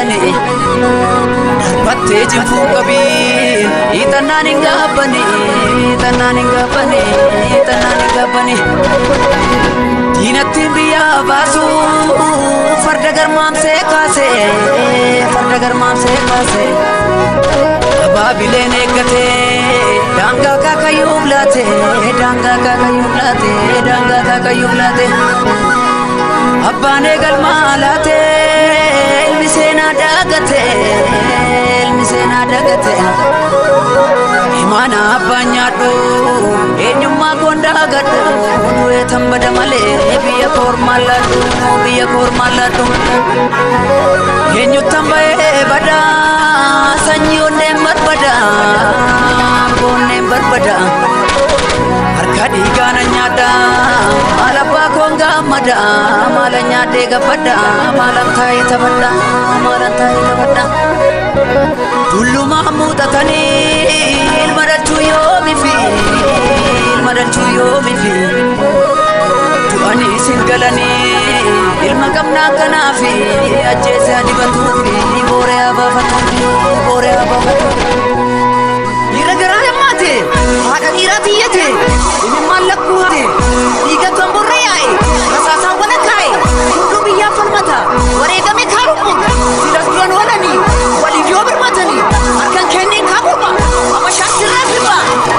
galanii darbattee jinfuu qabii hiixannaan hin gaabbanii hiixannaan hin gaabbanii hiixannaan hin gaabbanii diinattiin biyyaa baasuu farda garmaamsee kaasee farda garmaamsee kaasee abaabileen eeggatee daangaa kaakayyuuf laate daangaa kaakayyuuf laate daangaa kaakayyuuf laate abbaan eegalmaa laate ilmi seenaa daagate ilmi seenaa daagate himaana abbaan nyaadhu eenyummaa gondaa gadhu du'ee tambada malee biyya koormaan laadhu biyya koormaan laadhu eenyuttan ba'ee badaa sanyii onneen barbada onneen barbada harka dhiigaana nyaadha maal abbaa koon gaammada maala nyaadhee gabbadha maalan taa'ee taphadha maalan taa'ee taphadha tullumaa muuxatanii ilma dhalchuu yoomi fi ilma dhalchuu yoomi fi du'anii isin galanii ilma qabnaa kanaa fi ajjeese adibatuu fi booree abaafatu booree abaafatu. Dhiira garaa hammaate haadha dhiiraa tiyyate ilmaan lakkuu haate dhiiga gamborree yaa'e rasaasaan wala kaa'e hunduu biyyaaf falmata wareegame kaarummu silas duran walanii waliif yoo birmatanii harkan kenneen kaakuma abashaan sirraa firba.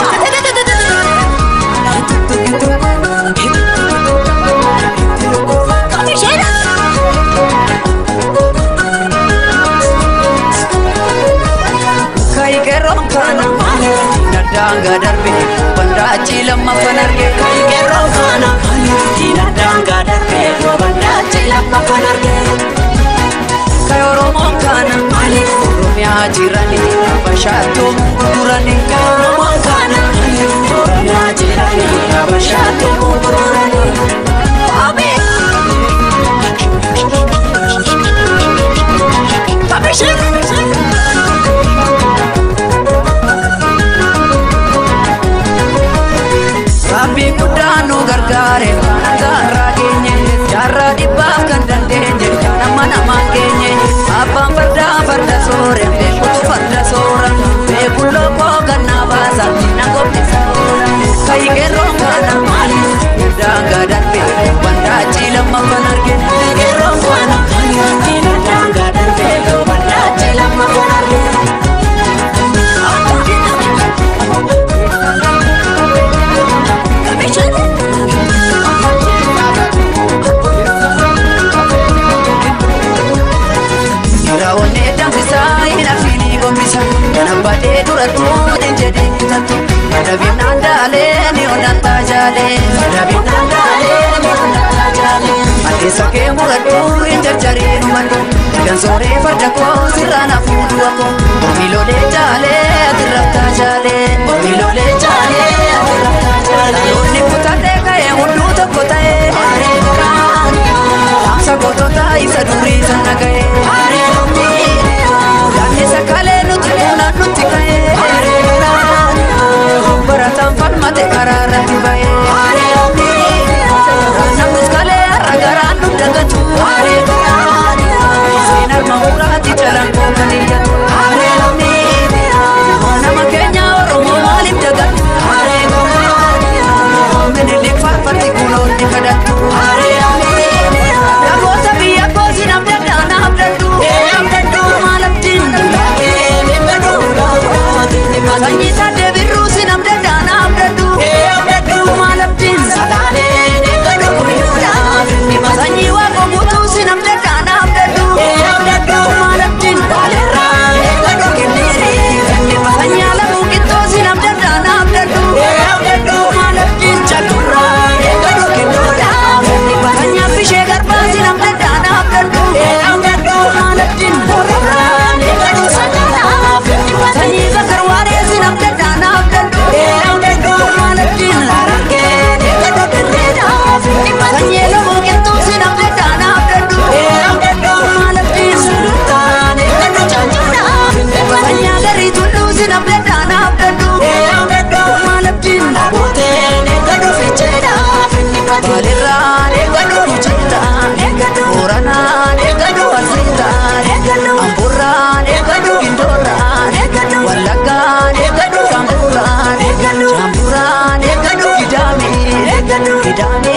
Kaayikeeroon kana daangaa darbe bandaachi lammaffan arge kaayikeeroon kana daangaa darbe bandaachi lammaffan arge kaayoromoon kana oromiyaa jirani bashaatoo gurgurani kaayoromoon kana oromiyaa jirani bashaatoo gurgurani. Rabbi guddaan nu gargaare jaarraa geenye jaarraa dhibbaaf kan dandeenye nama namaan geenye abbaan fardaa farda soore beekutu farda soora beeku lookoo gannaa baasa na gombisa kaayikeerroon kana maali daangaa darbe bandaachi lammaffan arge kaayikeerroon kana daangaa darbe bandaachi lammaffan arge. Raawwannee danfisaa hin arfiinii gombisa Kana baadhee durattu hin jedhin kutattu Adabiin naandaalee ni onnataa jaalee Adabiin naandaalee ni onnataa jaalee Addeessa kee muradhu hin jarjarii dhumadhu Kan sooree farda koo sirraan hafuudhu akko Miilolee jaalee ati raftaa jaalee Miilolee jaalee ati raftaa jaalee Yoonni kutadhee ka'ee hunduu tokko ta'ee Dhaamsa gootota isa durii sana ga'ee Yaadni sakalee nuti fuunaan nuti ka'ee Barataan falmate karaa irratti ba'ee Namnus kalee har'a garaan nu dagatu Seen harma muraati jalaan koo kan iyyatu Nama keenya Oromoo maaliif dagatu Minilik faarfatti kuloonni kadhattu Namoota biyya koosi namdadda naamdaddu maalaftiin Sanyii taatee birruu si namdadda naamdaddu maalaftiin Sanyii waaqa guutuu si namdadda naamdaddu maalaftiin Sanyii alamuu qixxoo si namdadda naamdaddu maalaftiin Sanyii affishee garbaa si namdadda naamdaddu maalaftiin Sanyii bakar waaree si namdadda naamdaddu maalaftiin Sanyii lomoo qilxuu si namdadda naamdaddu maalaftiin Sanyii agarii tulluu si namdadda naamdaddu maalaftiin Maalirraan eeggadhu nu jirtaan Booranaan eeggadhu asiirtaan Hidhaame